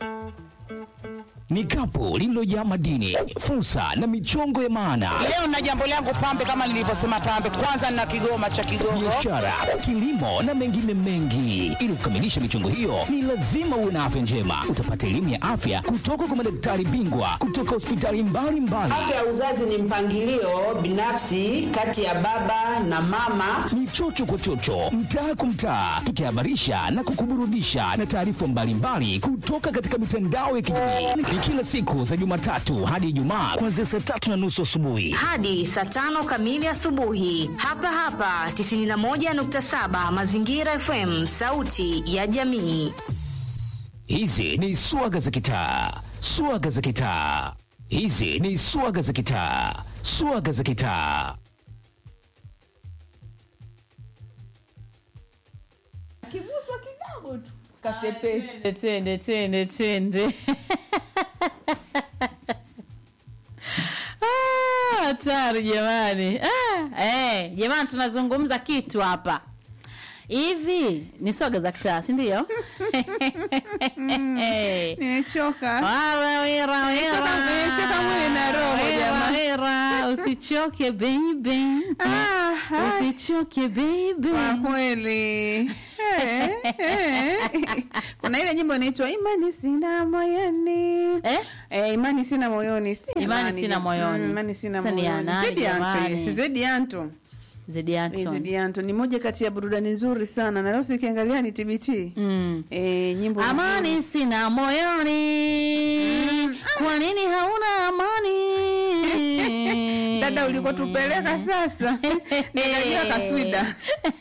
ni kapu lililojaa madini, fursa na michongo ya maana, Leo na jambo langu pambe, kama nilivyosema pambe, kwanza na kigoma cha Kigongo. biashara, kilimo na mengine mengi. Ili kukamilisha michongo hiyo, ni lazima uwe na afya njema. Utapata elimu ya afya kutoka kwa madaktari bingwa kutoka hospitali mbalimbali. Afya ya uzazi ni mpangilio binafsi kati ya baba na mama. ni chocho kwa chocho, mtaa kwa mtaa, tukihabarisha na kukuburudisha na taarifa mbalimbali kutoka katika mitandao ya kijamii. Ni kila siku za Jumatatu hadi Ijumaa kuanzia saa tatu na nusu asubuhi. hadi saa tano kamili asubuhi hapa hapa 91.7 Mazingira FM, sauti ya jamii. Hizi ni swaga za kitaa, swaga za kitaa. Hizi ni swaga za kitaa, swaga za kitaa. Kiguswa kidogo tu katepeti. Twende twende twende. Ah, Hatari jamani. Ah, eh, jamani tunazungumza kitu hapa. Hivi ni soga za kitaa, si ndio? Nimechoka. Wala wera wera. nimechoka mwili na roho, Wera, jamani. wera. Usichoke baby. Ah, ah, Usichoke baby. kwa kweli. Eh, eh. Kuna ile nyimbo inaitwa imani sina moyoni. Eh? Eh, imani sina moyoni. Sijui Imani nani sina jamani. moyoni. Mm, Imani sina Sasa ni ya moyoni. nani Zedi Anto, jamani? yes, Zedi Anto. Zedi Eh, Anton. Zedi Anto ni moja kati ya burudani nzuri sana na leo sikiangalia ni TBT. Mm. Eh, nyimbo Amani nzuri. sina moyoni. Kwa nini hauna amani? Dada ulikotupeleka sasa. Nikajua kaswida.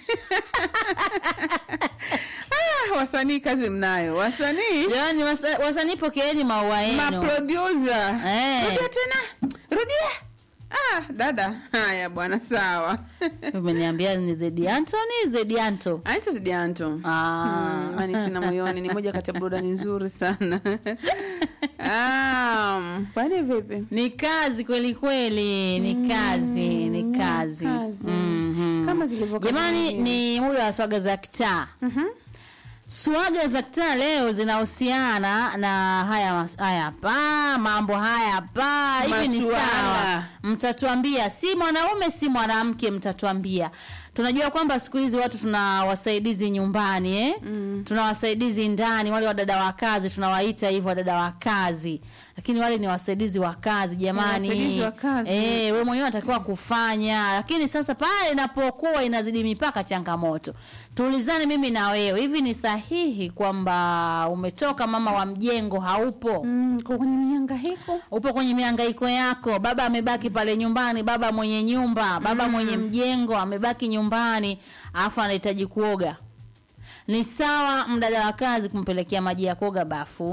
ah, wasanii kazi mnayo. Wasanii Jamani wasa- wasanii pokeeni maua yenu. maproducer. Eh. Rudia tena. Rudia. Ah, dada. Haya bwana sawa. Umeniambia ni Zedi Anthony, Zedi Anto. Anaitwa Zedi Anto. Ah. Mm, Imani sina moyoni ni moja kati ya burudani nzuri sana. um, kwani vipi? Ni kazi kweli kweli, ni kazi, ni kazi. kazi. Mhm. Kama zilivyo kazi Jamani nyingine. ni muda wa swaga za kitaa. Mhm. Swaga za kitaa leo zinahusiana na haya mas- haya hapa, mambo haya hapa. Hivi ni Masuala. sawa? Mtatuambia, si mwanaume si mwanamke, mtatuambia. Tunajua kwamba siku hizi watu tuna wasaidizi nyumbani eh? Mm. Tuna wasaidizi ndani, wale wadada wa kazi tunawaita hivyo wadada wa kazi, lakini wale ni wasaidizi wa kazi jamani. wasaidizi wa kazi. Eh, wewe mwenyewe unatakiwa kufanya, lakini sasa pale inapokuwa inazidi mipaka, changamoto. Tuulizane mimi na wewe, hivi ni sahihi kwamba umetoka mama wa mjengo haupo? Mm, kwa kwenye mihangaiko. upo kwenye mihangaiko yako, baba amebaki pale nyumbani, baba mwenye nyumba, baba mwenye mjengo amebaki nyumbani, alafu anahitaji kuoga. Ni sawa mdada wa kazi kumpelekea maji ya kuoga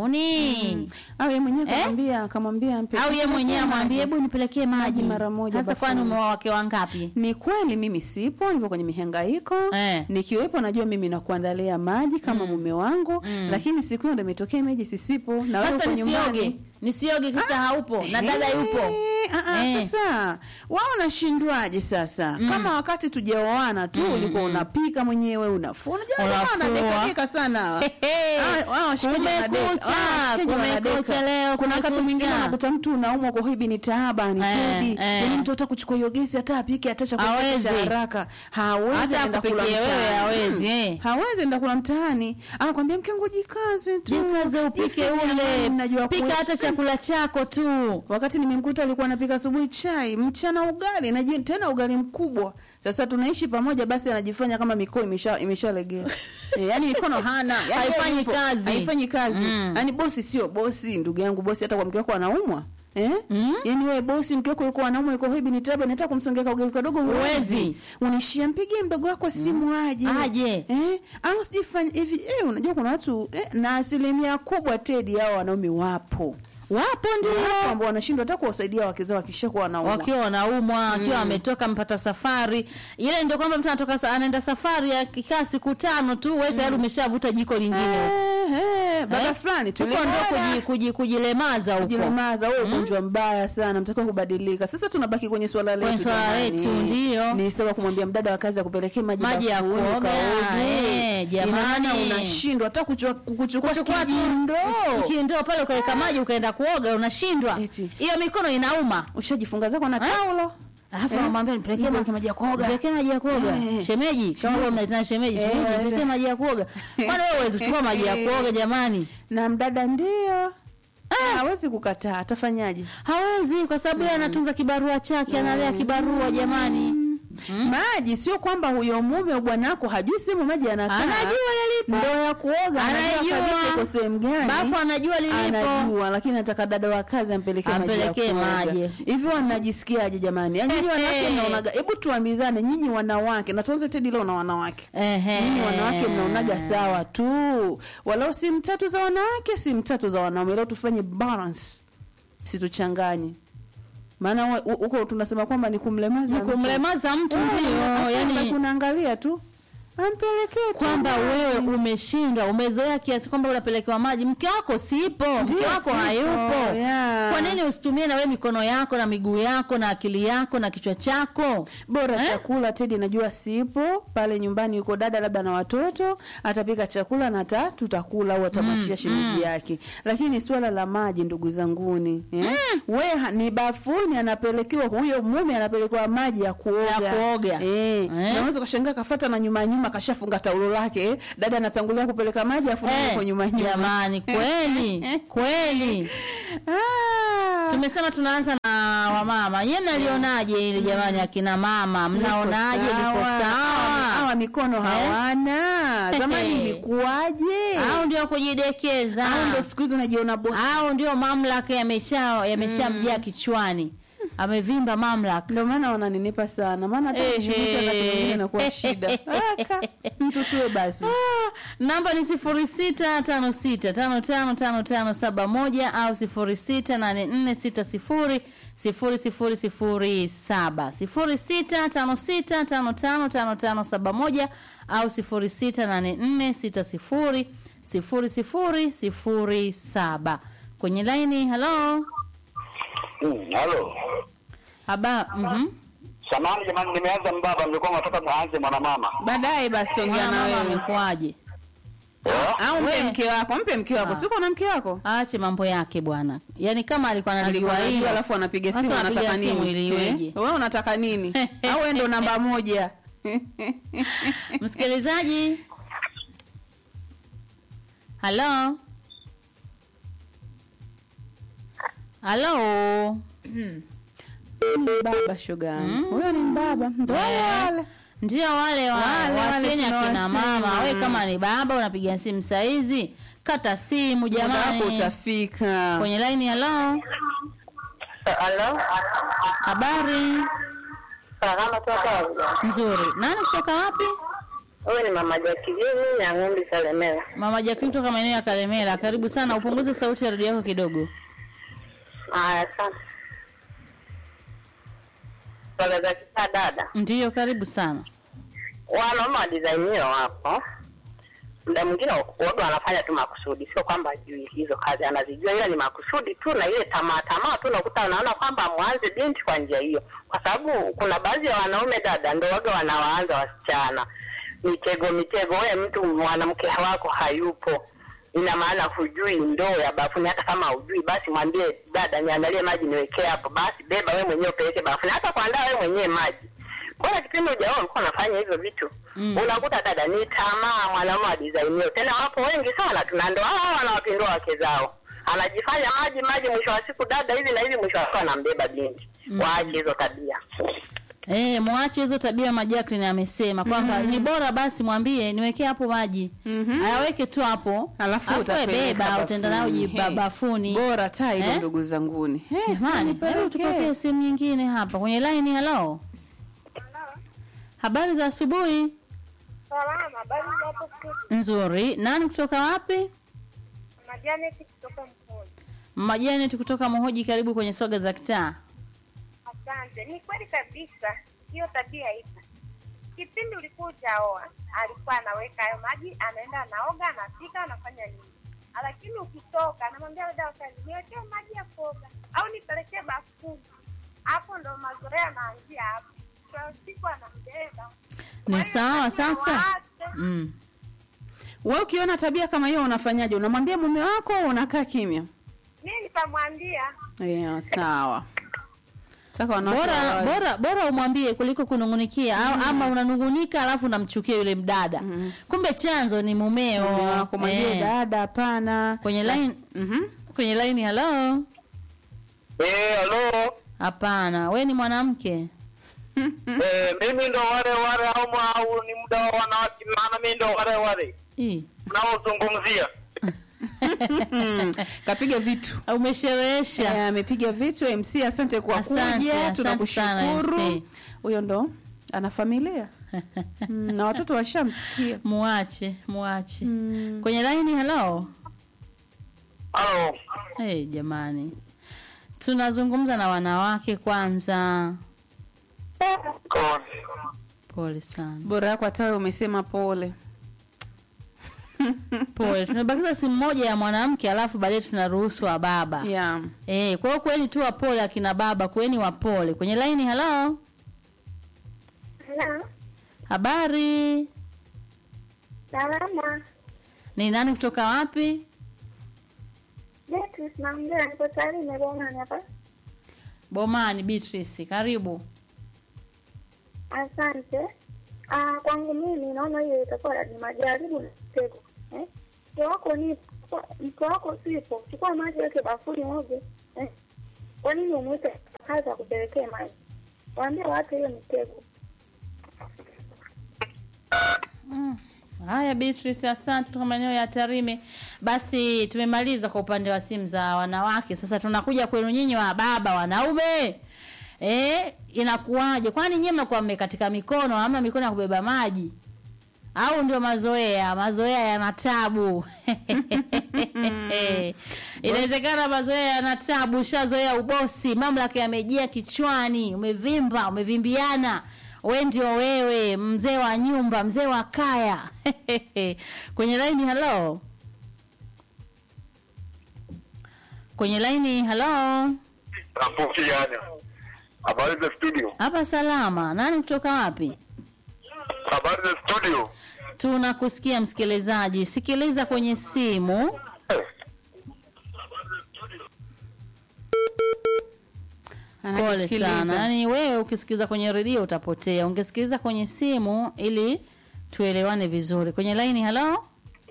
bafuni Au yeye mwenyewe Eh? kamwambia kamwambia ampe. au ye mwenyewe amwambie hebu nipelekee maji Maji mara moja Sasa kwani bafuni. umeoa wake wangapi? Ni kweli mimi sipo, nipo kwenye mihangaiko. Eh. Nikiwepo najua mimi nakuandalia maji kama mume wangu, lakini siku hiyo ndo imetokea meji sisipo na wewe Sasa uko nisioge, nyumbani. nisioge kisa haupo na dada Eh, yupo. ah, ah, Eh. Sasa wao unashindwaje sasa? Kama wakati tujaoana tu ulikuwa unapika mwenyewe unafua. Unajua Unafua. wanadeka sana hawa. Hehe. Ah, ah, washikaji wanadeka. Kumekucha, Ah, washikaji kumekucha wanadeka. leo, Kuna wakati kumekucha. mwingine unakuta mtu unaumwa kwa hivi ni taaba ni Eh, tedi. eh. Yaani mtu hata kuchukua hiyo gesi hata apike hata chakula chake Hawezi. cha haraka. Hawezi Hata enda kula akupikie wewe, mtaani. hawezi, Mm. eh. Hawezi enda kula mtaani. Anakuambia mke wangu jikaze tu. Jikaze upike Jifanye amani, ule, mnajua pika kwe- hata chakula chako tu. Wakati nimemkuta alikuwa anapika asubuhi chai, mchana ugali, na jioni tena ugali mkubwa. Sasa tunaishi pamoja, basi anajifanya kama mikono imesha imeshalegea. e, yani mikono hana, yani Haifanyi yupo, kazi. haifanyi kazi. Mm. Yani bosi sio bosi, ndugu yangu, bosi hata kwa mke wako anaumwa. Eh? Mm. Yaani wewe bosi mke wako yuko anaumwa yuko hivi ni taba nataka kumsongeka ugali kadogo Huwezi. Unishia mpigie mdogo wako simu aje. Aje. Eh? Au sijifanye hivi eh, unajua kuna watu eh, na asilimia kubwa Tedi hao wanaume wapo Wapo ndio wapo ambao wanashindwa hata kuwasaidia wake zao wakishakuwa wanaumwa. wakiwa wanaumwa akiwa ametoka mpata safari ile ndio kwamba mtu anatoka sa, anaenda safari ya kikaa siku tano tu wewe tayari umeshavuta jiko lingine huko. Eh, eh, eh, baba Eh? fulani huko ndo tulimwona. kuji, kuji, kujilemaza huko kujilemaza huo ugonjwa mbaya sana mtakiwa kubadilika sasa tunabaki kwenye swala letu Kwenye swala jamani. letu, ndio. ni sawa kumwambia mdada wa kazi akupelekee maji Maji ya bafuni, kuoga, ukaoge. eh, jamani. Ina maana unashindwa hata kuchukua kuchukua kuchukua tu kijindoo kindoo pale ukaweka maji ukaenda kuoga unashindwa Eti. hiyo mikono inauma ushajifunga zako na taulo alafu Eh? anamwambia nipelekee ma- Nipeleke maji ya kuoga. nipelekee maji ya kuoga Eh. shemeji kama wewe mnaitana shemeji Eh, shemeji eh. nipelekee maji ya kuoga kwani wewe huwezi kuchukua maji ya kuoga jamani na mdada ndio Ah, hawezi kukataa atafanyaje hawezi kwa sababu yeye anatunza kibarua chake analea kibarua jamani maji sio kwamba huyo mume au bwanako hajui sehemu maji anakaa Anajua yalipo. ndoo ya kuoga anajua Anajua. kabisa iko sehemu gani bafu anajua lilipo anajua lakini nataka dada wa kazi ampelekee maji ya Ampelekee kuoga. maji. hivi wanajisikiaje jamani Yaani nyinyi wanawake mnaonaga hebu tuambizane nyinyi wanawake na tuanze tedi leo na wanawake Ehe. nyinyi wanawake mnaonaga sawa tu walau simu tatu za wanawake simu tatu za wanaume leo tufanye balance situchanganye maana wa- hu- huko tunasema kwamba ni kumlemaza Ni mtu. kumlemaza mtu Eh, ndio afu yani kunaangalia tu ampelekee tu kwamba maji. wewe umeshindwa umezoea kiasi kwamba unapelekewa maji mke wako sipo mke Ndio, wako sipo, hayupo yeah. kwa nini usitumie na wewe mikono yako na miguu yako na akili yako na kichwa chako bora Eh? chakula Tedi najua sipo pale nyumbani, yuko dada labda na watoto, atapika chakula na ta tutakula au atamwachia shemeji yake. Lakini swala la maji, ndugu zanguni, eh? we ha- ni bafuni anapelekewa huyo mume anapelekewa maji ya kuoga, Ya kuoga. eh. Eh? Na unaweza kashangaa kafata na nyuma nyuma kashafunga taulo lake eh? dada anatangulia kupeleka maji afu Eh, yuko nyuma nyuma. jamani kweli kweli Ah. tumesema tunaanza na wamama nyie mnalionaje ili jamani akina mama mnaonaje liko Hawa sawa mikono hawana. Zamani ilikuwaje? au ndio kujidekeza Au ndo siku hizi unajiona bosi. au ndio mamlaka yamesha yameshamjaa kichwani amevimba mamlaka Ndio maana wananinipa sana. Maana hata Ehe. kujishughulisha wakati mwingine inakuwa shida. Aka, mtu tuwe basi. Ah, namba ni sifuri sita tano sita tano tano tano tano saba moja au sifuri sita nane nne sita sifuri sifuri sifuri sifuri saba sifuri sita tano sita tano tano tano tano saba moja au sifuri sita nane nne sita sifuri sifuri sifuri sifuri saba kwenye laini halo Mm, Halo. haba mhm. Samahani jamani nimeanza mbaba mlikuwa mnataka muanze mwanamama. Baadaye basi tuongea na mama wewe. amekuaje Eh? Au mpe We. mke wako, mpe mke wako. Ah. Siko na mke wako? aache mambo yake bwana yaani kama alikuwa Alikuwa analijua anajua hilo alafu anapiga Sasa simu anapiga anataka simu nini? ili iweje? Eh? Wewe unataka nini? Au wewe ndo namba moja? msikilizaji halo halo Ni baba shoga. Huyo ni baba. Ndio wale wale. ndio wale wa- Wale, wale wacheni akina tunawasema. mama we kama ni baba unapiga simu saizi kata simu Muda wako jamani utafika. kwenye laini halo Halo, habari salama tu hapa. nzuri nani kutoka wapi Huyu ni mama Jakijini ya Ng'umbi Salemela. mama jaki kutoka maeneo ya kalemela karibu sana upunguze sauti ya redio yako kidogo Haya, asante. Swala za kisa dada, ndiyo karibu sana wanaume wa design hiyo wapo, muda mwingine waga wanafanya tu makusudi, sio kwamba ajui hizo kazi anazijua, ila ni makusudi tu na ile tamaa tamaa tu, unakuta wanaona kwamba mwanze binti kwa njia hiyo, kwa sababu kuna baadhi ya wanaume dada ndo waga wanawaanza wasichana mitego mitego. Wewe mtu mwanamke wako hayupo, ina maana hujui ndoo ya bafuni. Hata kama hujui, basi mwambie dada, niandalie maji niwekee hapo, basi beba wewe mwenyewe upeleke bafuni, hata kuandaa wewe mwenyewe maji Mbona kipindi ujaoa ulikuwa unafanya hivyo vitu Mm. unakuta dada ni tamaa mwanaume wa design hiyo tena wapo wengi sana tuna ndo hao wanawapindua wake zao anajifanya maji maji mwisho wa siku dada hivi na hivi mwisho wa siku anambeba binti waache hizo tabia Eh, mwache hizo tabia Majakrini amesema kwamba ni bora basi mwambie niwekee hapo maji. Mhm. Ayaweke tu hapo. Alafu wewe utapeleka beba utaenda nayo bafuni. jiba- He. bafuni. Bora taa hilo Eh? ndugu zanguni. Eh, Jamani, si hebu tupokee nipelekee. simu nyingine hapa kwenye line hello. Habari za asubuhi. Salama, habari za hapo studio? Nzuri. Nani kutoka wapi? Na Janet kutoka Mkoji. Mama Janet kutoka Mohoji karibu kwenye swaga za kitaa. Asante. Ni kweli kabisa, hiyo tabia ipo. Kipindi ulikuwa ujaoa, alikuwa anaweka hayo maji, anaenda anaoga, anapika, anafanya nini. lakini ukitoka namwambia dada wa kazi niwekee maji ya kuoga au nipelekee bafuni. Hapo ndo mazoea yanaanzia hapo. Kwa siku anambeba. Ni sawa sasa. Waache. Mm. Wewe ukiona tabia kama hiyo unafanyaje? Unamwambia mume wako au unakaa kimya? Mimi nitamwambia Yeah, sawa. Taka wanawake Bora wawazi. bora bora umwambie kuliko kunungunikia au ama unanungunika alafu unamchukia yule mdada. Kumbe chanzo ni mumeo. Mume wako mwambie Eh. dada, hapana. Kwenye line Mhm. kwenye line hello. Eh, halo. Hapana, we ni mwanamke. Eh, mimi ndo wale wale au au ni muda wa wanawake maana mimi ndo wale wale Ii. mnaozungumzia. Mm, Kapiga vitu. Umesherehesha. Eh, amepiga vitu MC, asante kwa Asante, kuja, asante sana, tunakushukuru. MC. Huyo ndo ana familia mm, na watoto washamsikia. Muache, muache. Kwenye line hello. Halo. Hey, jamani. Tunazungumza na wanawake kwanza. Kwa Pole sana. Bora yako hata wewe umesema pole. Pole. Tumebakiza simu moja ya mwanamke alafu baadaye tunaruhusu wa baba. Yeah. Eh, kwa hiyo kweni tu wapole akina baba, kweni wapole. Kwenye line hello. Hello. Habari? Salama. Ni nani kutoka wapi? Beatrice naongea niko tayari nimegongana hapa. Bomani Beatrice, karibu. Asante. Ah, kwangu mimi naona hiyo itakuwa ni majaribu na mtego. Eh? Mke wako ni mke wako sipo. Chukua maji weke bafuni oge. Eh? Kwa nini umwite kazi akupelekee maji? Waambie watu hiyo ni mtego. Haya Beatrice, asante kutoka maeneo ya Tarime. Basi tumemaliza kwa upande wa simu za wanawake. Sasa tunakuja kwenu nyinyi wa baba wanaume. Eh, inakuwaje? Kwani nyinyi mnakuwa mmekatika mikono, hamna mikono ya kubeba maji? Au ndio mazoea? Mazoea yana tabu. Inawezekana mazoea yana tabu, ushazoea ubosi, mamlaka yamejia kichwani, umevimba, umevimbiana. We ndio wewe, mzee wa nyumba, mzee wa kaya. Kwenye laini hello. Kwenye laini hello. Rafiki yani. Habari za studio. Hapa salama. Nani kutoka wapi? Habari za studio. Tunakusikia msikilizaji. Sikiliza kwenye simu. Pole Anakisikiliza. sana. Yaani wewe ukisikiliza kwenye redio utapotea. Ungesikiliza kwenye simu ili tuelewane vizuri. Kwenye line hello?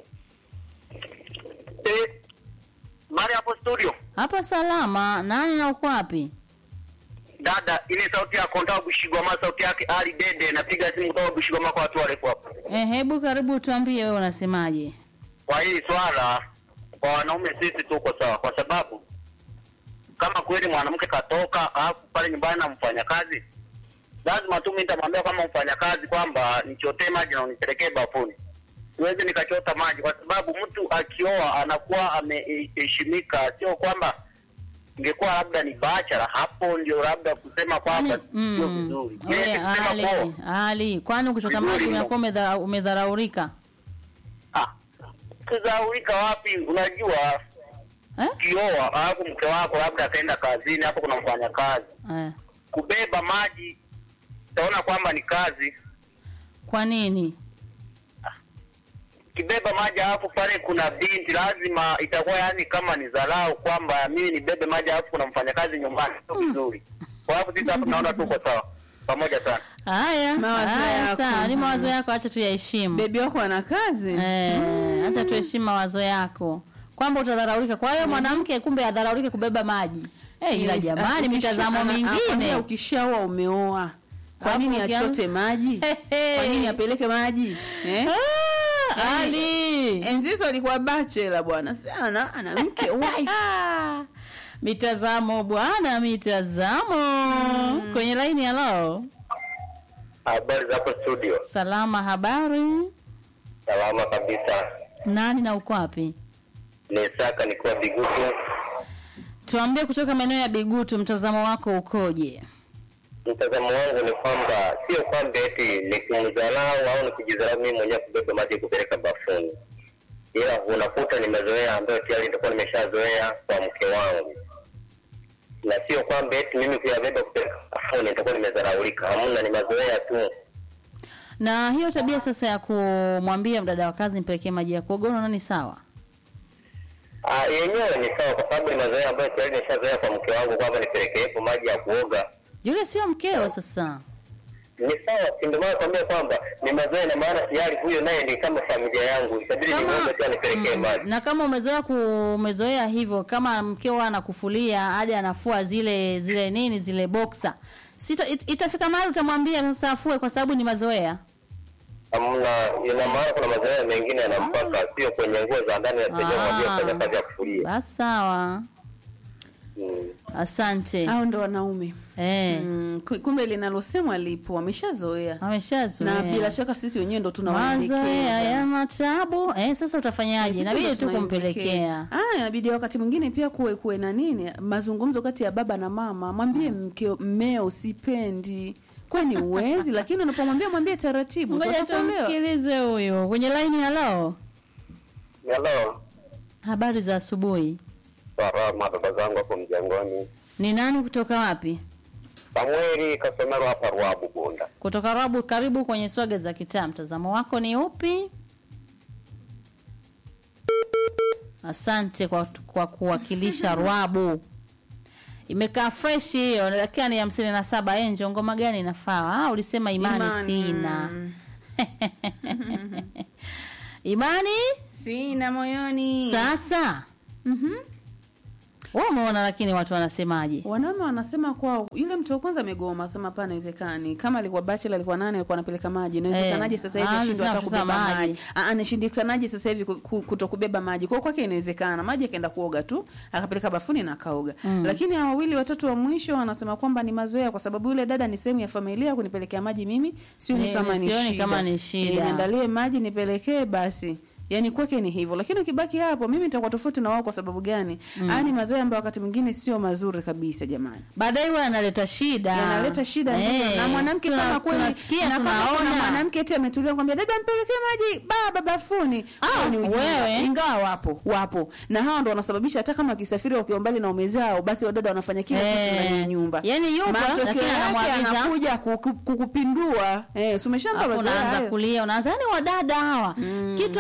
Eh. Mari hapo studio. Hapa salama. Nani na uko wapi? Dada, ile sauti ya konda Bushigoma, sauti yake Ali Dede, napiga simu kutoka Bushigoma kwa watu warefu hapo. Eh, hebu karibu tuambie wewe unasemaje? Kwa hili swala kwa wanaume sisi tuko sawa, kwa sababu kama kweli mwanamke katoka alafu pale nyumbani na mfanyakazi, lazima tu mimi nitamwambia kama mfanyakazi kwamba nichotee maji na unipelekee bafuni. Siwezi nikachota maji, kwa sababu mtu akioa anakuwa ameheshimika, sio kwamba ingekuwa labda ni bachara, hapo ndio labda kusema kwamba Yaani, sio mm, vizuri. we, Yeye kusema Ali, poa. Ali, kwani ukichota Vizuri maji mno. unakuwa umedha- umedharaurika? Ah, kuzaurika wapi? Unajua Eh? ukioa alafu mke wako labda akaenda kazini, hapo kuna mfanyakazi, Eh. kubeba maji utaona kwamba ni kazi. Kwa nini? Kibeba maji alafu pale kuna binti, lazima itakuwa yani kama ni dharau kwamba mimi nibebe maji alafu kuna mfanyakazi nyumbani, sio vizuri. Kwa hapo sisi hapo tunaona tuko sawa pamoja sana. Haya, Mawazo haya, yako. sawa, ni mawazo yako, acha tuyaheshimu. Bebi wako ana kazi. Eh, acha tuheshimu mawazo yako kwamba utadharaulika. Kwa hiyo mwanamke kumbe adharaulike kubeba maji. Eh, ila Yes, jamani, ukisha- mitazamo ana- anakwambia mingine. ukishaoa umeoa. Kwa Hapo nini ukianza- achote maji? Hehe. Kwa nini apeleke maji? Eh? Ah, Yaani, Ali. Enzi hizo alikuwa bachelor bwana. Sasa ana, ana mke wife. Ah, mitazamo bwana, mitazamo kwenye laini. Halo, Habari za hapo studio? salama, habari? Salama kabisa. Nani na uko wapi? Ni Saka nikiwa Bigutu. Tuambie kutoka maeneo ya Bigutu, mtazamo wako ukoje? Mtazamo wangu ni kwamba sio kwamba eti ni kumdharau au ni kujidharau mimi mwenyewe kubeba maji kupeleka bafuni, ila unakuta ni mazoea ambayo tayari nitakuwa nimeshazoea kwa mke wangu, na sio kwamba eti mimi kuyabeba kupeleka bafuni nitakuwa nimezaraulika. Hamna, ni mazoea tu. Na hiyo tabia sasa ya kumwambia mdada wa kazi mpelekee maji ya kuoga, unaona ni sawa? Ah, yenyewe ni sawa, kwa sababu ni mazoea ambayo tayari nimeshazoea kwa mke wangu kwamba nipelekeepo maji ya kuoga Yule sio mkeo sasa. ni sawa, si ndio maana nakwambia kwamba ni mazoea, na maana tayari huyo naye ni kama familia yangu, itabidi nimwombe tu anipelekee Mm, maji. na kama umezoea ku, umezoea hivyo, kama mkeo anakufulia hadi anafua zile zile nini zile boxer, sita it, itafika mahali utamwambia sasa afue, kwa sababu ni mazoea. Hamna, ina maana kuna mazoea mengine yanampaka, sio kwenye nguo za ndani, nasaidia mwambie kufanya kazi ya kufulia. Basi sawa, Mm. asante. Hao ndo wanaume Eh, mm, ku- kumbe linalosemwa lipo, wameshazoea ameshazoea na bila shaka sisi wenyewe ndo mazoea tunawaelekeza. yana tabu. Eh, sasa utafanyaje? Sisi Inabidi ndo tu kumpelekea. tunaelekeza. Ah, inabidi wakati mwingine pia kuwe kuwe na nini mazungumzo kati ya baba na mama, mwambie mkeo mmeo sipendi kwani uwezi, lakini unapomwambia mwambie taratibu, Ngoja tutakuelewa. tumsikilize huyu kwenye line. Halo, Hello, habari za asubuhi. salama dada zangu hapo mjangoni. Ni nani kutoka wapi? Samueli Kasomero hapa Ruabu Bunda. kutoka Rabu. Karibu kwenye swaga za kitaa, mtazamo wako ni upi? Asante kwa, kwa kuwakilisha Rwabu. Imekaa fresh hiyo, dakika ni hamsini na saba. Enjo, ngoma gani inafaa? Ah, ulisema imani, Imani. sina imani Sina moyoni. sasa. Mhm. Wewe umeona, lakini watu wanasemaje? Wanaume wanasema kwao, yule mtu wa kwanza amegoma, asema hapana, haiwezekani. Kama alikuwa bachelor, alikuwa nane, alikuwa anapeleka maji, inawezekanaje Eh, sasa hivi ah, ashindwe hata anashindwa kubeba maji. maji? Ah, anashindikanaje sasa hivi ku- ku- kutokubeba maji? Kwa hiyo kwake inawezekana, maji akaenda kuoga tu, akapeleka bafuni na akaoga. Lakini hao wawili watatu wa mwisho wanasema kwamba ni mazoea, kwa sababu yule dada ni sehemu ya familia, kunipelekea maji mimi sioni Ni- kama ni sioni shida, kama ni shida. Eh, niandalie maji nipelekee basi Yaani kwake ni hivyo, lakini ukibaki hapo, mimi nitakuwa tofauti na wao. Kwa sababu gani? Mm. ni mazoea ambayo wakati mwingine sio mazuri kabisa, jamani Baadaye huwa analeta shida, yanaleta shida Eh, ndio. na mwanamke tuna- kama kweli tunasikia na kama kuna tunaona mwanamke eti ametulia kwambia dada mpelekee maji baba bafuni Ah, Hao ni ujinga. wewe. ingawa wapo wapo na hao ndo wanasababisha hata kama wakisafiri wakiwa mbali na ume zao basi wadada wanafanya kila kitu Eh, ndani ya nyumba yani yupo, matokeo lakini yake anamwagiza- anakuja kuku- kukupindua eh si umeshampa Alafu mazoea unaanza hayo. kulia, unaanza yani wadada hawa kitu